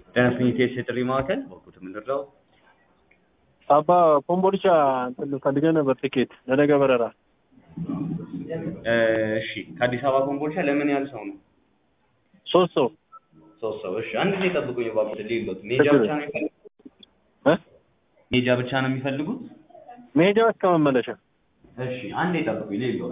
ጤናስኝት የጥሪ ማዕከል በኩት የምንረዳው አባ ኮምቦልቻ እንትን ፈልገህ ነበር ትኬት ለነገ በረራ እሺ ከአዲስ አበባ ኮምቦልቻ ለምን ያህል ሰው ነው ሶስት ሰው ሶስት ሰው እሺ አንድ ጊዜ ጠብቁኝ እባክዎት ሌሎት ሜጃ ብቻ ነው የሚፈልጉት እ ሜጃ ብቻ ነው የሚፈልጉት መሄጃ እስከ መመለሻ እሺ አንዴ ጠብቁኝ ሌሎት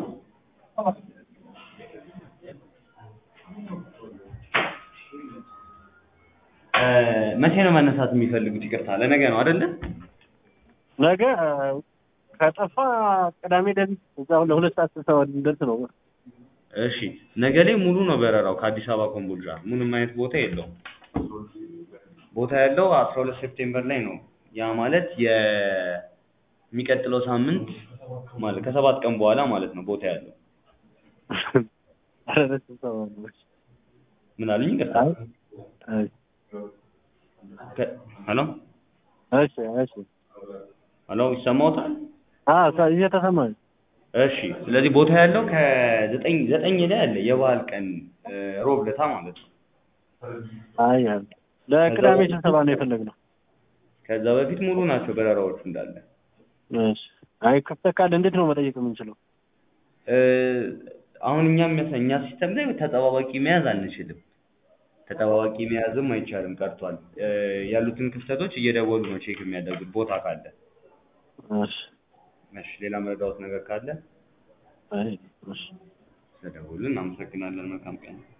መቼ ነው መነሳት የሚፈልጉት ይቅርታ ለነገ ነው አይደለ ነገ ከጠፋ ቅዳሜ ደቢት እዛ ለሁለት ሰዓት ስብሰባ ልንደርስ ነው እሺ ነገ ላይ ሙሉ ነው በረራው ከአዲስ አበባ ኮምቦልቻ ምንም አይነት ቦታ የለውም ቦታ ያለው አስራ ሁለት ሴፕቴምበር ላይ ነው ያ ማለት የሚቀጥለው ሳምንት ማለት ከሰባት ቀን በኋላ ማለት ነው ቦታ ያለው ኧረ ስብሰባ ነው ምን አሉኝ ይቅርታ አይ ከ- ሄሎ እሺ እሺ ሄሎ ይሰማዎታል አ እየተሰማኝ እሺ ስለዚህ ቦታ ያለው ከዘጠኝ ዘጠኝ ላይ አለ የበዓል ቀን እ፣ ሮብ ለታ ማለት ነው አይ አይ ለቅዳሜ ስብሰባ ነው የፈለግነው ከዛ በፊት ሙሉ ናቸው በረራዎቹ እንዳለ እሺ አይ ክፍተት ካለ እንዴት ነው መጠየቅ የምንችለው እ፣ አሁን እኛ የሚያሳ- እኛ ሲስተም ላይ ተጠባባቂ መያዝ አንችልም ተጠባባቂ መያዝም አይቻልም ቀርቷል እ፣ ያሉትን ክፍተቶች እየደወሉ ነው ቼክ የሚያደርጉት ቦታ ካለ እሺ እሺ ሌላ መረዳዎት ነገር ካለ አይ እሺ ስለደወሉልን አመሰግናለን መልካም ቀን